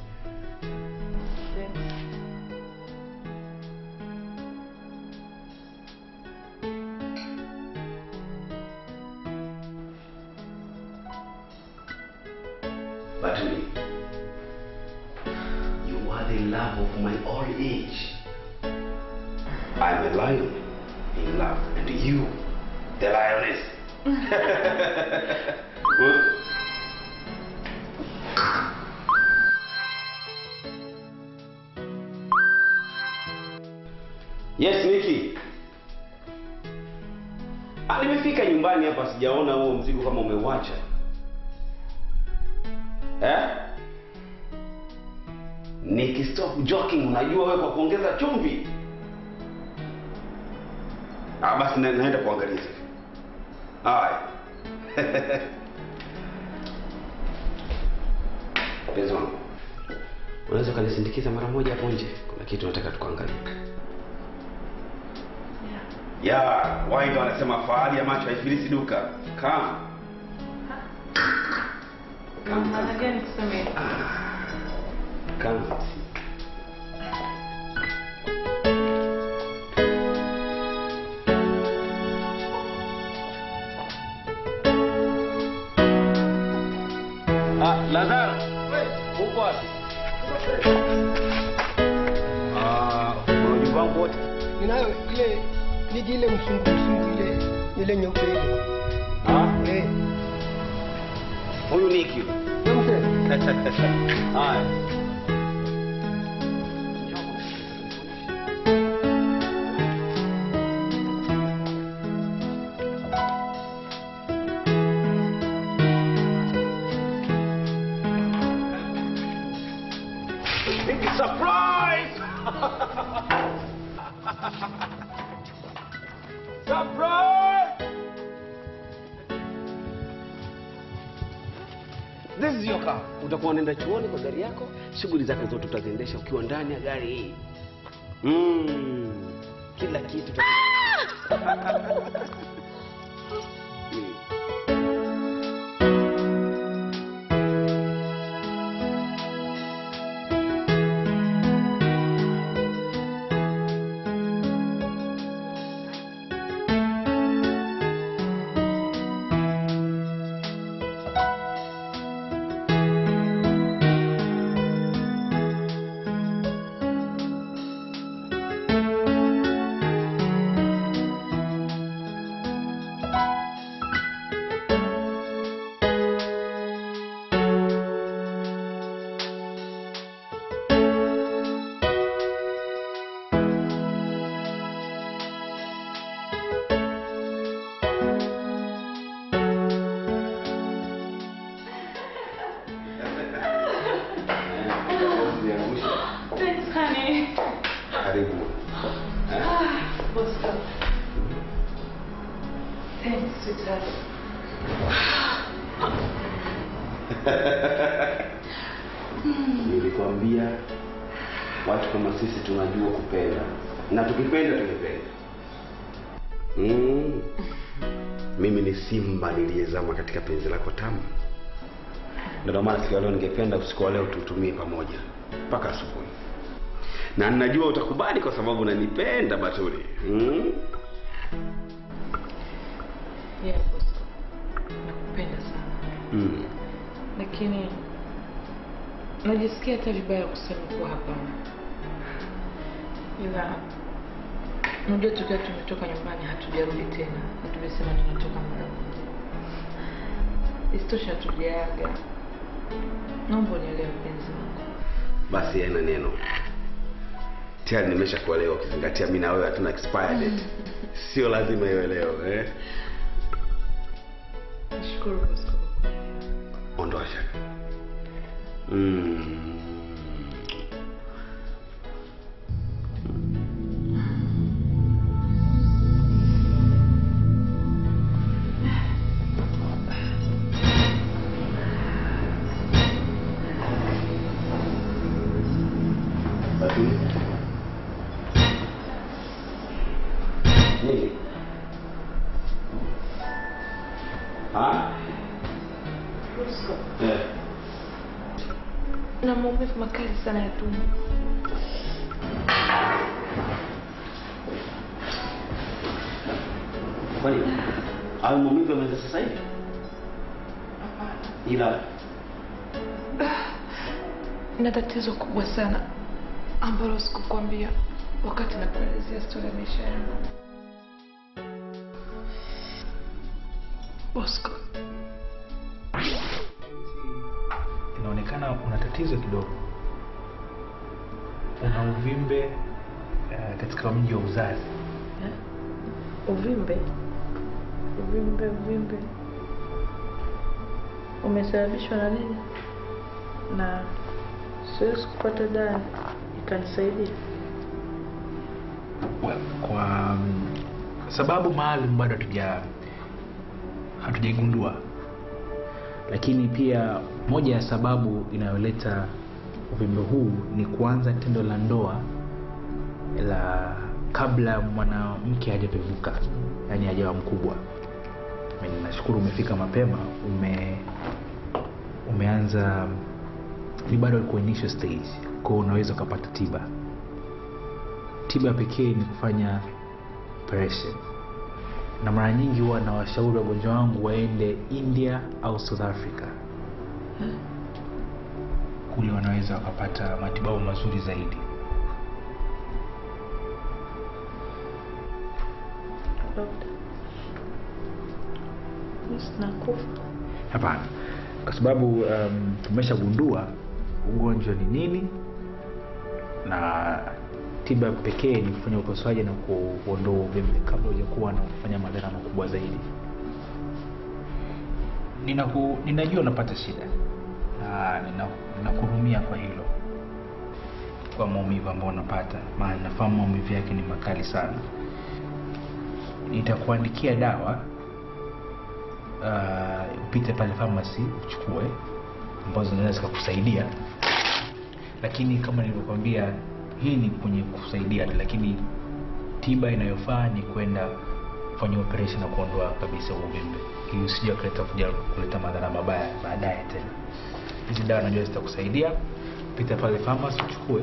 Batuli, you are the love of my old age. I'm a lion in love, and you, the lioness. Huh? Yes, Niki. Ah, nimefika nyumbani hapa sijaona huo mzigo kama umeuacha. Eh? Niki, stop joking. Unajua wewe kwa kuongeza chumvi. Ah, basi na, naenda kuangalia sasa. Haya. Mpenzi wangu, unaweza ukanisindikiza mara moja hapo nje? Kuna kitu nataka tukaangalie. Ya, wahenga wanasema fahari ya macho haifilisi duka. Kama Maana gani kusema hivyo? kama Ah, Lazaro. Uko wapi? Ah, una ujumbe wangu wote? ninayo ile niji ile msungu msungu ile ile nyeupe ile Ah, eh huyu Niki. Haya. Surprise! This is your car. Utakuwa unaenda chuoni kwa gari yako, shughuli zako zote utaziendesha ukiwa ndani ya gari hii. Mm. Kila kitu uta- Mm. Thanks, honey. Karibu. Ah, Bosco. Thanks, sweetheart. Nilikwambia watu kama sisi tunajua kupenda na tukipenda tumependa. Mm. Mimi ni simba niliyezama katika penzi lako tamu. Ndio maana siku ya leo ningependa usiku wa leo tutumie pamoja mpaka asubuhi, na ninajua utakubali kwa sababu unanipenda Batuli. Mm? Yeah, Bosco. Nakupenda sana. Mm. Lakini najisikia hata vibaya kusema kuwa hapana. Ila unajua tukiwa tumetoka nyumbani hatujarudi tena na tumesema tunatoka mara moja. Isitoshe hatujaaga. Naomba unielewe mpenzi wangu. Basi haina neno, tayari nimesha kuelewa, ukizingatia mimi na wewe hatuna expired date. Sio lazima iwe leo eh? Nashukuru Bosco. Ondoa shaka. Mm. Batuli. Nini? Ah? Bosco. Eh. Na maumivu makali sana ya tumbo. Kwani au maumivu yameanza sasa hivi? Ila na tatizo kubwa sana ambalo sikukwambia wakati nakuelezea stori ya maisha yangu. Bosco, inaonekana una tatizo kidogo una uvimbe uh, katika mji wa uzazi uvimbe uvimbe uvimbe umesababishwa na nini? Na siwezi kupata dawa ikanisaidia. well, kwa um, sababu maalum bado hatuja hatujaigundua lakini pia moja ya sababu inayoleta uvimbe huu ni kuanza tendo la ndoa la kabla mwanamke hajapevuka yani hajawa mkubwa Mimi nashukuru umefika mapema ume umeanza ni bado uko initial stage kwao unaweza ukapata tiba tiba pekee ni kufanya operation na mara nyingi huwa na washauri wagonjwa wangu waende india au south africa kule wanaweza wakapata matibabu mazuri zaidi Dokta, mimi sinakufa. hapana kwa sababu um, tumeshagundua ugonjwa ni nini na tiba pekee ni kufanya upasuaji na kuondoa uvimbe kabla hujakuwa na kufanya madhara makubwa zaidi Ninaku, ninajua unapata shida na nina- ninakuhurumia kwa hilo kwa maumivu ambayo unapata maana nafahamu maumivu yake ni makali sana nitakuandikia dawa uh, upite pale pharmacy uchukue ambazo zinaweza zikakusaidia lakini kama nilivyokwambia hii ni kwenye kusaidia tu, lakini tiba inayofaa ni kwenda kufanya operation na kuondoa kabisa uvimbe ili usije kuleta kuja kuleta madhara mabaya baadaye tena hizi dawa najua zitakusaidia pita pale pharmacy uchukue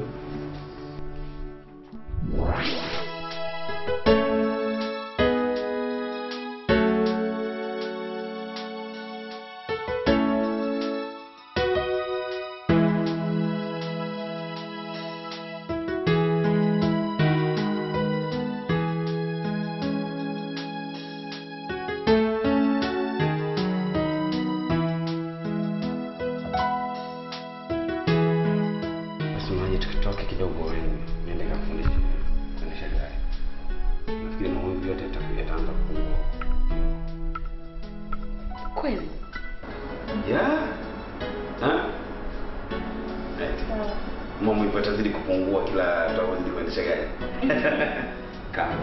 basi unaje tukitoke kidogo niende kafundisha kuendesha gari nafikiri maumivu yote yata- yataanza kupungua kweli yeah. Ha? Eh, maumivu yatazidi kupungua kila tutakavyozidi kuendesha gari kama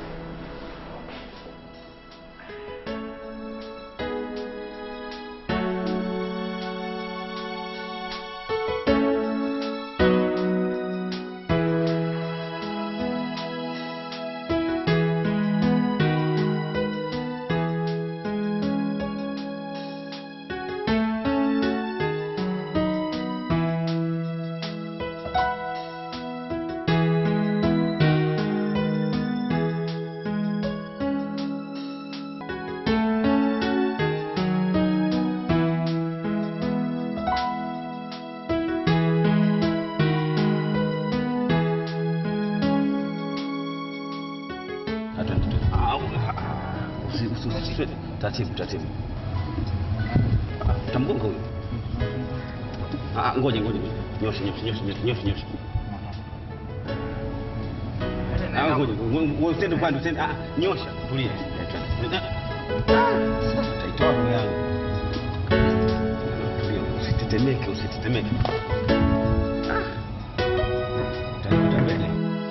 taratibu taratibu Ah, tamgonga huyu Ah, ngoja ngoja ngoja. nyosha nyosha nyosha nyosha nyosha nyosha Ah, ngoja ngoja, ngoja usende upande usende ah nyosha tulia Ah, sasa taitoa roho yangu tulia usitetemeke usitetemeke Ah. Utaenda mbele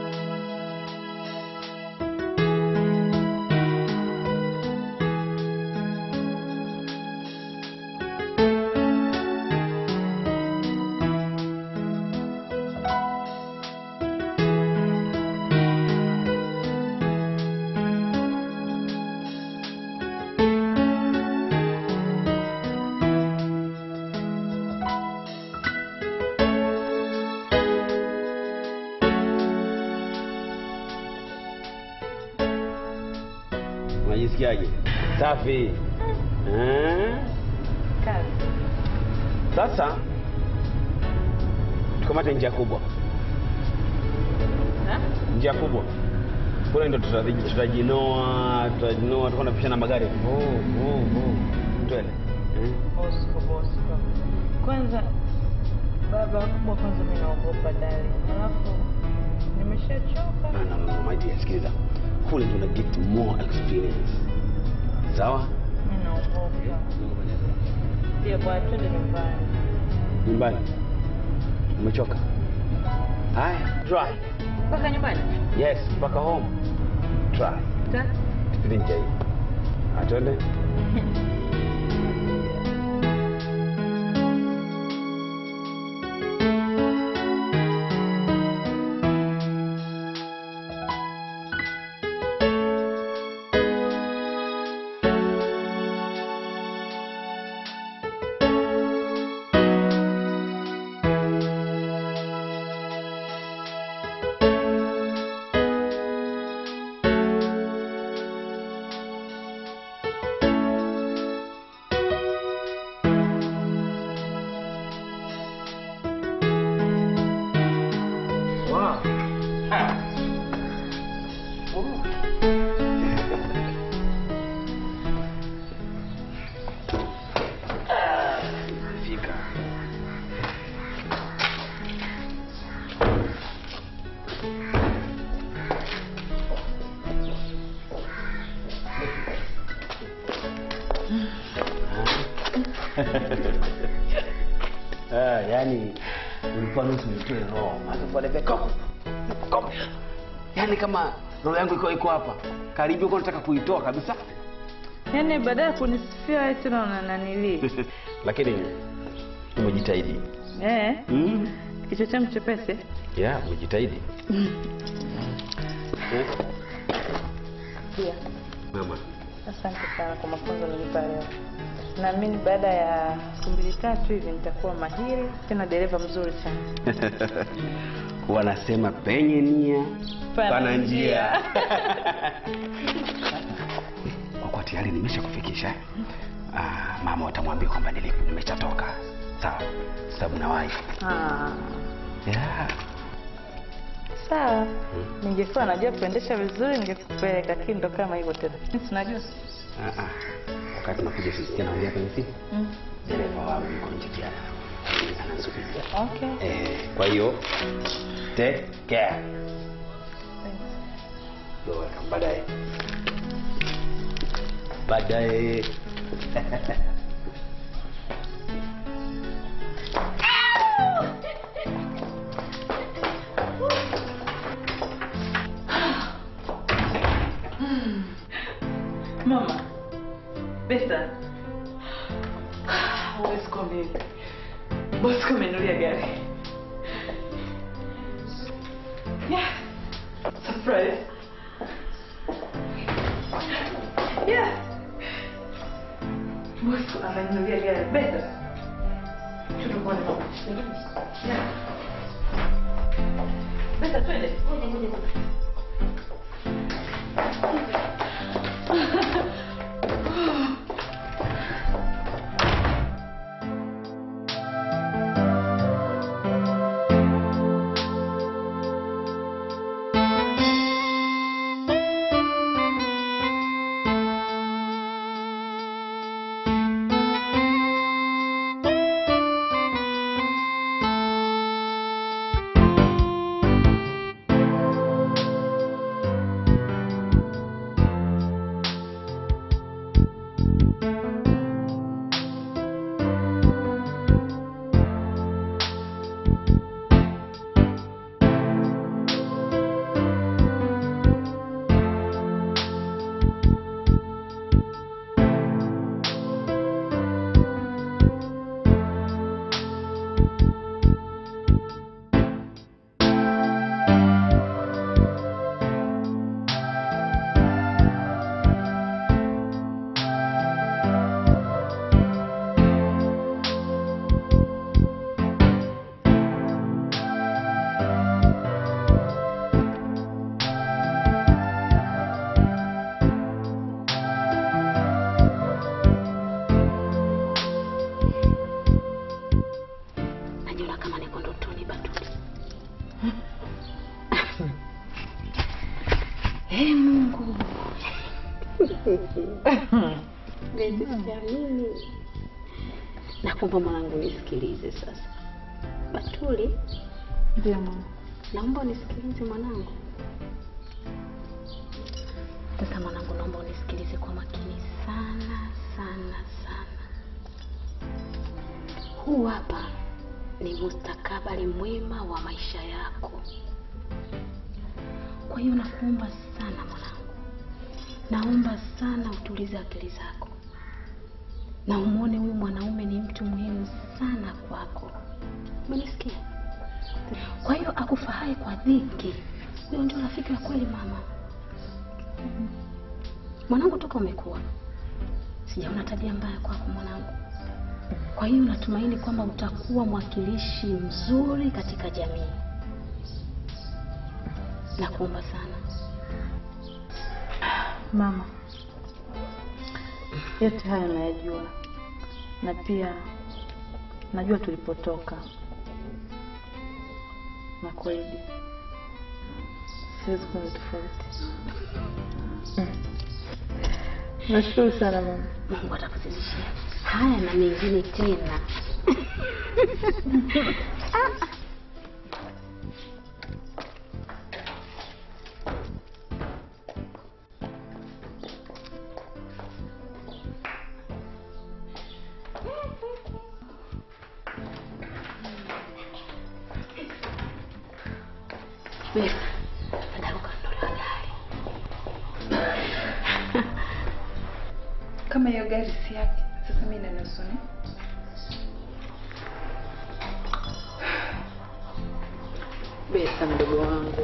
unajisikiaje safi Eh? sasa tukamate njia kubwa njia kubwa kule ndo tutaji- tutajinoa tutajinoa tutakuwa napishana magari Vuu, vuu, vuu. twende Eh? Bosco, Bosco. Kwanza baba kubwa, kwanza mimi naogopa dali, alafu nimeshachoka. No, no, no, no, my dear, sikiliza kule ndo na get more experience sawa Mimi naogopa. Ndio bwana, twende nyumbani. nyumbani umechoka haya try Mpaka nyumbani? yes mpaka home try Ta- tupite njia hii atwende wow. fika Ah, yani ulikuwa nusu nitoe roho alafu pale pale kop kop yani kama roho yangu iko iko hapa karibu uko nataka kuitoa kabisa yaani baada ya kunisifia wewe tena unananilii lakini umejitahidi eh, mm. kichwa changu chepesi ya umejitahidi Eh, pia mama asante sana kwa mafunzo nilipa leo naamini baada ya siku mbili tatu hivi nitakuwa mahiri tena dereva mzuri sana wanasema penye nia Pana pana njia njia. kwa kuwa tayari nimesha kufikisha ah, mama watamwambia kwamba nilipo nimeshatoka sawa sababu nawahi Ah, yeah. sawa ningekuwa najua kuendesha vizuri ningekupeleka lakini ndo kama hivyo tena Mimi sinajua ah, ah. wakati nakuja sisikia naongea kwenye simu Mm. dereva wangu yuko nje jana anasubiria okay eh, kwa hiyo take care You're welcome. baadaye baadaye mama besa huwezi kuamini bosi kamenulia gari yeah. surprise yeah. bosi amenulia gari besa tutukone mama yeah. besa twende najiona kama niko ndotoni batuli hey, mungu Bezi, siamini nakumba mwanangu nisikilize sasa batuli ndio mama naomba unisikilize mwanangu sasa mwanangu naomba unisikilize kwa makini sana sana sana huu hapa ni mustakabali mwema wa maisha yako kwa hiyo nakuomba sana mwanangu naomba sana utulize akili zako na umwone huyu mwanaume ni mtu muhimu sana kwako umenisikia kwa hiyo akufahai kwa dhiki huyo ndio rafiki wa kweli mama mwanangu toka umekuwa sijaona tabia mbaya kwako mwanangu kwa hiyo natumaini kwamba utakuwa mwakilishi mzuri katika jamii nakuomba sana mama yote haya nayajua na pia najua tulipotoka na kweli siwezi kuwa tofauti nashukuru sana mama mungu atakuzidishia haya na mengine tena Besa, nataka ukanunue gari. kama hiyo gari si yake sasa mi nanusu ni Besa mdogo wangu,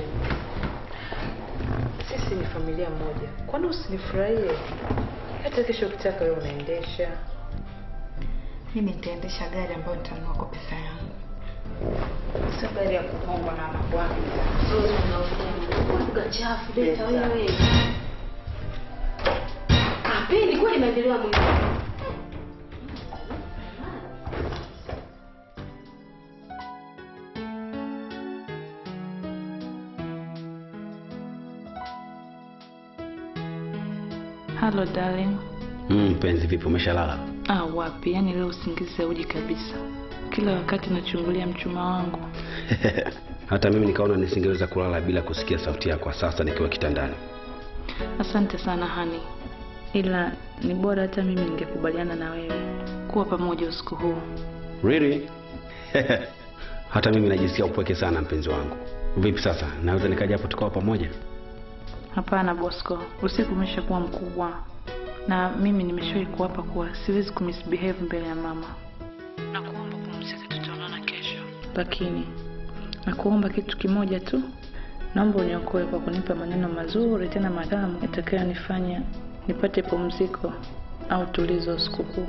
sisi ni familia moja, kwani usinifurahie? Hata kesho ukitaka wewe unaendesha. mimi nitaendesha gari ambayo nitanunua kwa pesa yangu sio gari ya kuhongwa na mabwana lugha chafu Beta wewe. Kapendi kweli maendeleo ya mwili. Hello darling. Mm, mpenzi vipi umeshalala? Ah, wapi? Yaani leo usingizi hauji kabisa. Kila wakati nachungulia mchuma wangu. Hata mimi nikaona nisingeweza kulala bila kusikia sauti yako sasa nikiwa kitandani. Asante sana hani, ila ni bora hata mimi ningekubaliana na wewe kuwa pamoja usiku huu. Really? Hata mimi najisikia upweke sana mpenzi wangu. Vipi sasa? Naweza nikaja hapo tukawa pamoja? Hapana Bosco, usiku umeshakuwa mkubwa na mimi nimeshawahi kuapa kuwa siwezi kumisbehave mbele ya mama. Nakuomba pumzika, tutaonana kesho. Lakini nakuomba kitu kimoja tu, naomba uniokoe kwa kunipa maneno mazuri tena matamu yatakayonifanya nipate pumziko au tulizo usiku huu.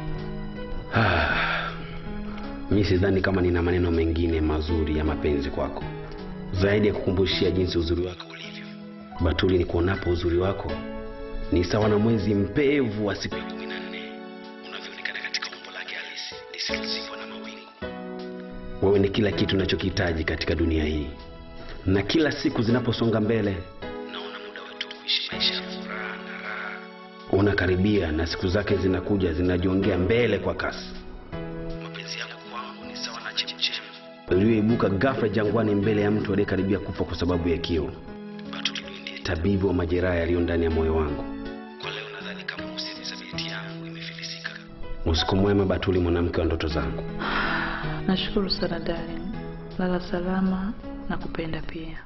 mi sidhani kama nina maneno mengine mazuri ya mapenzi kwako zaidi ya kukumbushia jinsi uzuri wako ulivyo. Batuli, ni kuonapo uzuri wako ni sawa na mwezi mpevu wa siku ya kumi na nne unavyoonekana katika umbo lake halisi lisilozikwa na mawingu. Wewe ni kila kitu nachokihitaji katika dunia hii, na kila siku zinaposonga mbele naona muda wetu wa kuishi maisha ya furaha na raha unakaribia, na siku zake zinakuja zinajiongea mbele kwa kasi. Mapenzi yako kwangu ni sawa na chemchem iliyoibuka ghafla jangwani mbele ya mtu aliyekaribia kufa kwa sababu ya kiu. Batuli ndiye tabibu wa majeraha yaliyo ndani ya moyo wangu. Kwa leo nadhani kama usimisabiti yangu imefilisika. Usiku mwema Batuli, mwanamke wa ndoto zangu. Nashukuru sana darling, lala salama na kupenda pia.